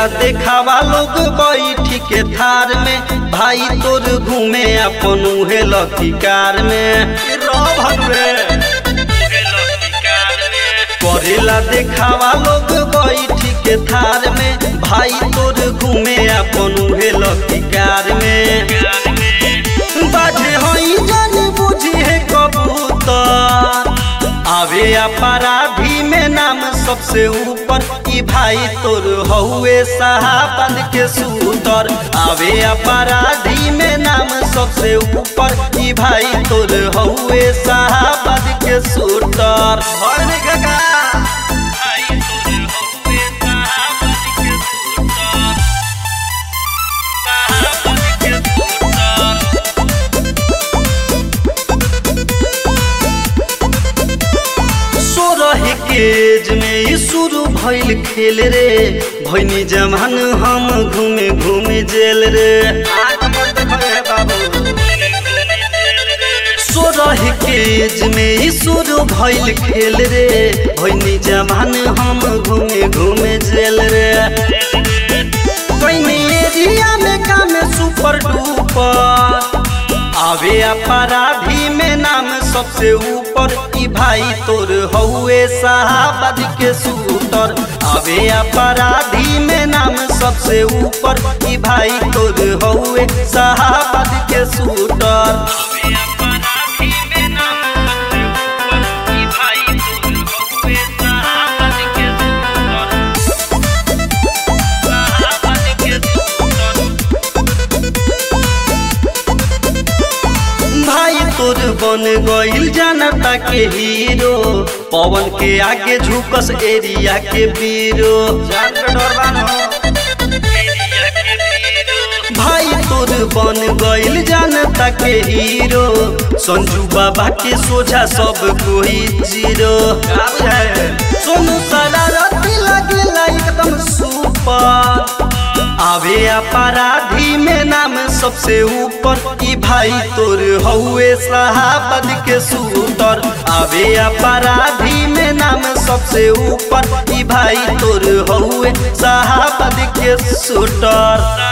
करेला देखावा लोग बैठी के थार में भाई तोर घूमे अपन उहे लकी कार में करेला देखावा लोग बैठी के थार में भाई तोर घूमे अपन उहे लकी कार में बाजे हई जानी बुझी है कबूतर आवे अपराधी में नाम सबसे ऊपर ई भाई तोर हउए साहबाद के सूतर आवे अपराधी में नाम सबसे ऊपर ई भाई तोर हउए साहबाद के सूतर भरने का सोरह केज में ई शुरू भइल खेल रे भैनी जमान हम घूमे घूमे जेल रे सोरह केज में ई शुरू भइल खेल रे भैनी जमान हम घूमे घूमे जेल रे कैनी एरिया में काम सुपर डुपर आवे अपराधी में नाम सबसे ऊपर ई भाई तोर हउए साहबाद के सूतर आवे अपराधी में नाम सबसे ऊपर ई भाई तोर हउए साहबाद के सूटर भाई तोर बन गइल जनता के हीरो पवन के आगे झुकस एरिया के बीरो भाई तोर बन गइल जनता के हीरो संजू बाबा के सोझा सब कोई जीरो सोनू सारा रति लगेला एकदम सुपर आवे अपराधी में नाम सबसे ऊपर ई भाई तोर हउए साहबाद के सूतर आवे अपराधी में नाम सबसे ऊपर ई भाई तोर हउए साहबाद के सूटर